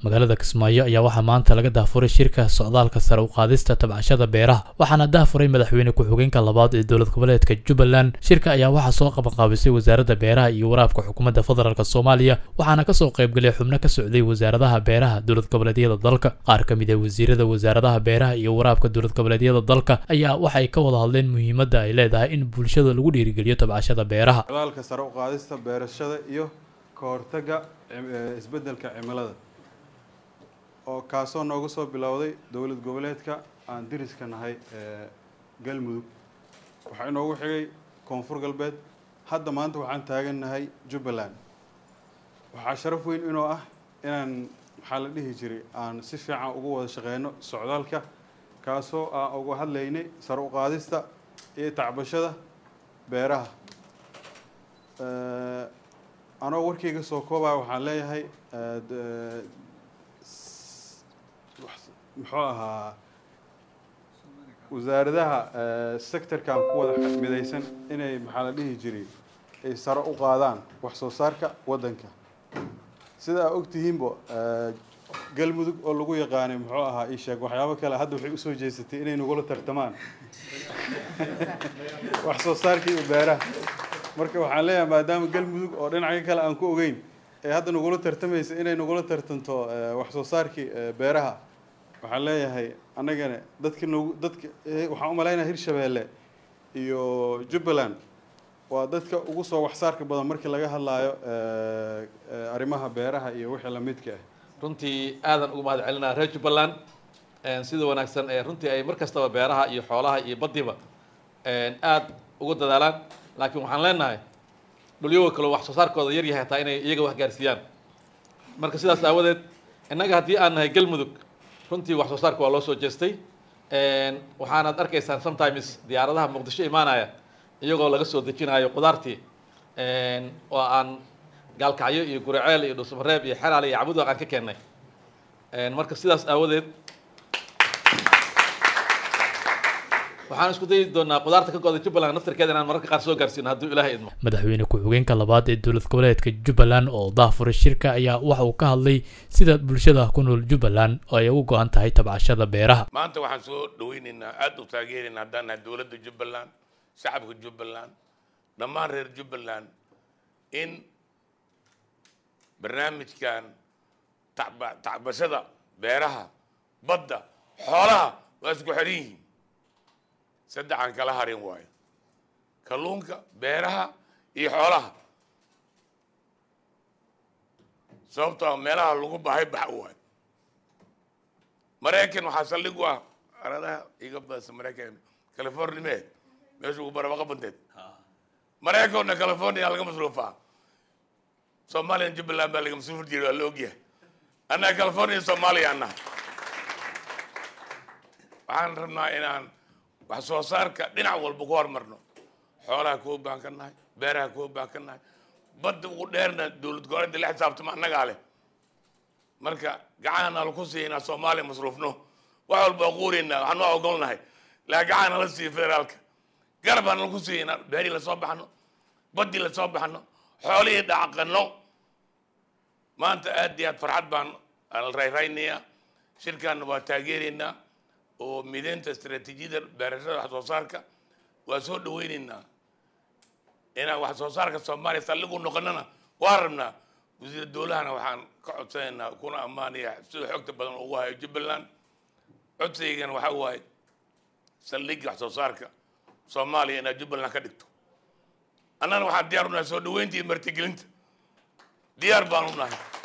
magaalada kismaayo ayaa waxaa maanta laga daafuray shirka socdaalka sare u qaadista tabcashada beeraha waxaana daafuray madaxweyne ku-xigeenka labaad ee dowlad goboleedka jubbaland shirka ayaa waxaa soo qabanqaabisay wasaaradda beeraha iyo waraabka xukuumadda federaalk soomaaliya waxaana kasoo qaybgalay xubno ka socday wasaaradaha beeraha dowlad goboleedyada dalka qaar ka mid ah wasiirada wasaaradaha beeraha iyo waraabka dowlad goboleedyada dalka ayaa waxay ka wada hadleen muhiimadda ay leedahay in bulshada lagu dhiirigeliyo tabcashada beeraha socdaalka sare u qaadista beerashada iyo ka hortagga isbeddelka cimilada oo kaasoo nooga soo bilowday dowlad goboleedka aan diriska nahay ee galmudug waxaa inoogu xigay koonfur galbeed hadda maanta waxaan taagannahay jubbaland waxaa sharaf weyn inoo ah inaan maxaa la dhihi jiray aan si fiican ugu wada shaqeyno socdaalka kaasoo aan uga hadlaynay sare u qaadista iyo tacbashada beeraha anoo warkayga soo koobaya waxaan leeyahay muxuu ahaa wasaaradaha sectorkan ku wada midaysan inay maxaa la dhihi jiray ay sare u qaadaan wax soo saarka waddanka sida aa ogtihiinba galmudug oo lagu yaqaanay muxuu ahaa ii sheeg waxyaabo kale hadda waxay usoo jeesatay inay nagula tartamaan wax soo saarkii iyo beeraha marka waxaan leeyahay maadaama galmudug oo dhinacyo kale aan ku ogeyn ee hadda nagula tartamaysa inay nagula tartanto wax soo saarkii beeraha waxaan leeyahay annagana dadka nagu dadka waxaan u malaynaya hirshabeelle iyo jubbaland waa dadka ugu soo waxsaarka badan markii laga hadlaayo arrimaha beeraha iyo wixii lamidka ah runtii aadan ugu mahad celinaa reer jubbaland sida wanaagsan ee runtii ay mar kastaba beeraha iyo xoolaha iyo badiba aada ugu dadaalaan laakiin waxaan leenahay dhulyago kaleo wax soo saarkooda yar yahay hataa inay iyaga wax gaarsiiyaan marka sidaas aawadeed innaga haddii aan nahay galmudug runtii wax soo saarka waa loo soo jeestay waxaanaad arkaysaan sometimes diyaaradaha muqdisho imaanaya iyagoo laga soo dejinayo qudaartii oo aan gaalkacyo iyo guraceel iyo dhuusamareeb iyo xeraale iyo cabudwaq aan ka keennay marka sidaas aawadeed waxaan isku dayi doonaa qudaarta ka go'da jubbaland naftarkeeda inaan mararka qaar soo gaarsiino hadduu ilaahay idmo madaxweyne ku-xigeenka labaad ee dowlad goboleedka jubbaland oo daafuray shirka ayaa waxa uu ka hadlay sida bulshada ku nool jubbaland oo ay ugu go-an tahay tabcashada beeraha maanta waxaan soo dhaweynaynaa aada u taageeraynaa haddaan nahay dowladda jubbaland shacabka jubbaland dhammaan reer jubbaland in barnaamijkan tacba tacbashada beeraha badda xoolaha waa isku xidhan yihiin saddexaan kala harin waayo kalluunka beeraha iyo xoolaha sababtoo meelaha lagu bahay bax waayo maraykan waxaa saldhig u ah aradaha iga badasa maraykan california mee meesha ugu barabaqa banteed maraykanna california laga masruufaa soomaliyan jubbaland baa laga masruufi jiray waa la ogyahay annaga california soomaaliya annaha waxaan rabnaa inaan wax soo saarka dhinac walba ku horumarno xoolaha kuwa baan ka nahay beeraha kuwa baan ka nahay badda ugu dheerna dowlad goboleedda la xisaabtama annagaa leh marka gacanana laku siiya inaan soomaaliya masruufno wax walba quurayna waxaan waa ogolnahay laakiin gacana la siiya federaalka garabana laku siiya inaan beerii lasoo baxno baddii lasoo baxno xoolihii dhacqano maanta aad iyo aad farxad baan rayraynayaa shirkaanna waa taageeraynaa oo mideynta istaraatiijiyada beerashada wax soo saarka waa soo dhaweyneynaa inaan wax soo saarka soomaaliya saldhigu noqonana waa rabnaa wasiir dowlahana waxaan ka codsanaynaa kuna ammaanaya sida xogta badan ugu hayo jubbaland codsaygana waxaa waaye saldhigga wax soo saarka soomaaliya inaad jubbaland ka dhigto annana waxaan diyaar u nahay soo dhaweynta iyo martigelinta diyaar baan u nahay